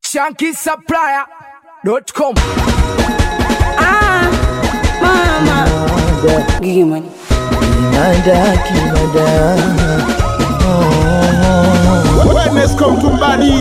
shankisupplier.com. Ah, mama. Gigi money. Kinada, kinada. Wellness come to body.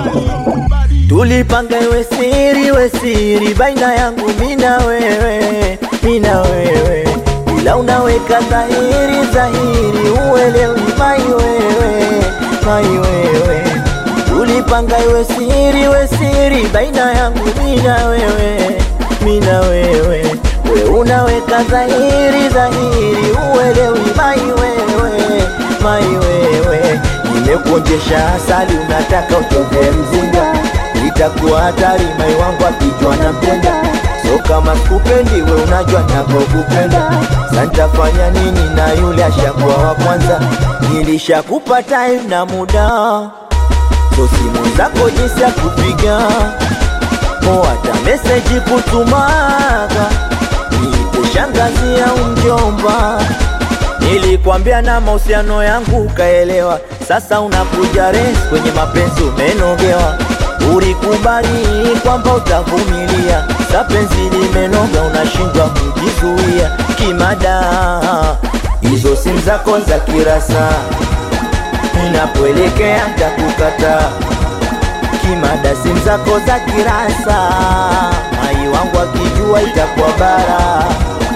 Tulipanga iwe siri, we siri baina yangu mina wewe, mina wewe, ila unaweka dhahiri, dhahiri uelewi mai wewe, mai wewe. Tulipanga iwe siri, we siri baina yangu mina wewe, mina wewe, we unaweka dhahiri, dhahiri uelewi mai wewe, mai wewe. Nimekuonjesha asali, unataka utoke mzinga itakuwa hatari mai wangu akijua napenda so kama sikupendi we unajua nakokupenda santafanya nini na yule ashakuwa wa kwanza nilishakupa time na muda so simu zako jinsi ya kupiga mo hata meseji kutumaga niite shangazi au mjomba Nilikwambia na mahusiano yangu ukaelewa, sasa unakuja res kwenye mapenzi umenogewa. Ulikubali kwamba utavumilia, sa penzi limenoga, unashindwa kujizuia kimada. Hizo simu zako za kirasa, ninapoelekea ntakukata kimada. Simu zako za kirasa, mai wangu akijua itakuwa bara.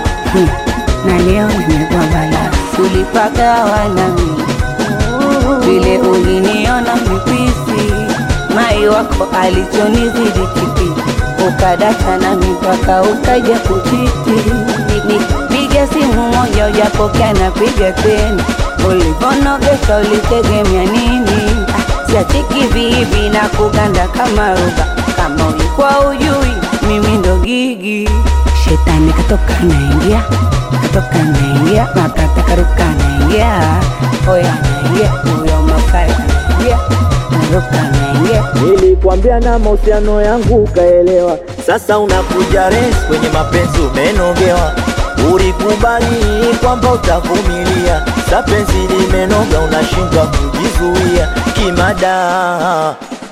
Na leo nimekuwa bala. Tulipagawa nami. Vile uliniona mipisi. Mai wako alichonizidi kipi. Ukadata nami mpaka ukaja kuchiti. Nipiga simu moja ujapokea napiga tena. Ulivonogesha ulitegemea nini? Ah, Siachiki vivi na kuganda kama ruba. Kama ulikuwa ujui mimi ndo gigi. Shetani katoka naingia, katoka naingia, makata karuka naingia, oya naingia, huyo makari naingia, naruka naingia. Nilikwambia na mahusiano yangu ukaelewa, sasa unakuja res kwenye mapenzi umenogewa. Ulikubali kwamba utavumilia, sa penzi limenoga, unashindwa kujizuia kimada.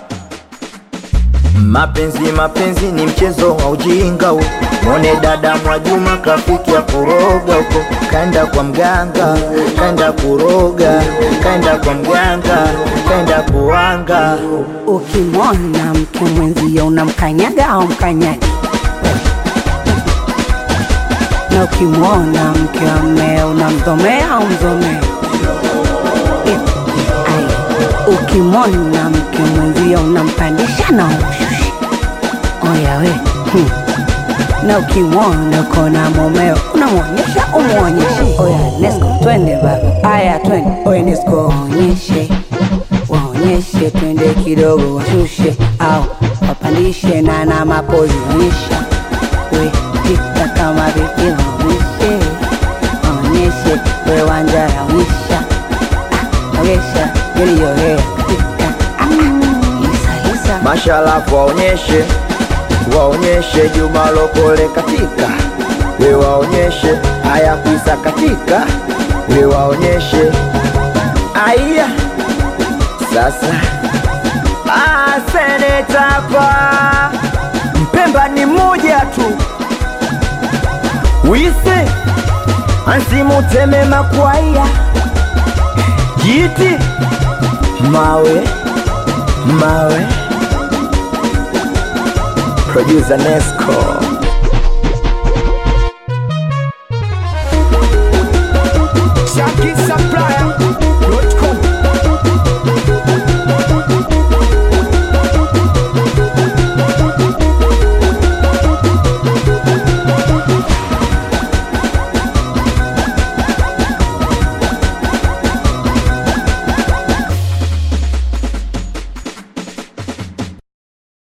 Mapenzi mapenzi ni mchezo wa ujinga huu. Mwone dada Mwajuma kafikia kuroga huko, kaenda kwa mganga, kaenda kuroga, kaenda kwa mganga, kaenda kuanga. Ukimwona mke mwenzio unamkanyaga au mkanyagi, na ukimwona mke wa mmeo unamdhomea au mdhomea. Eh, ai, Ukimwona mke mwenzio unampandisha na umshusha. Oya we hmm. na ukimwona kona mumeo unamwonyesha umwonyeshe. Oya Nesco, twende baba, aya twende. Oya Nesco, waonyeshe waonyeshe, twende kidogo, washushe au wapandishe, na na mapozi onyesha, we pita kama vipi, waonyeshe waonyeshe, we wanjara onyesha, ah, onyesha yaliyorea katika ah, ah, isa isa Mashalafu waonyeshe, waonyeshe Juma Lokole katika, we waonyeshe haya kuisa katika, we waonyeshe aya sasa. Ah, seneta hapa Mpemba ni mmoja tu, wise ansimuteme makwaya jiti mawe mawe producer Nesco Shankisupplier.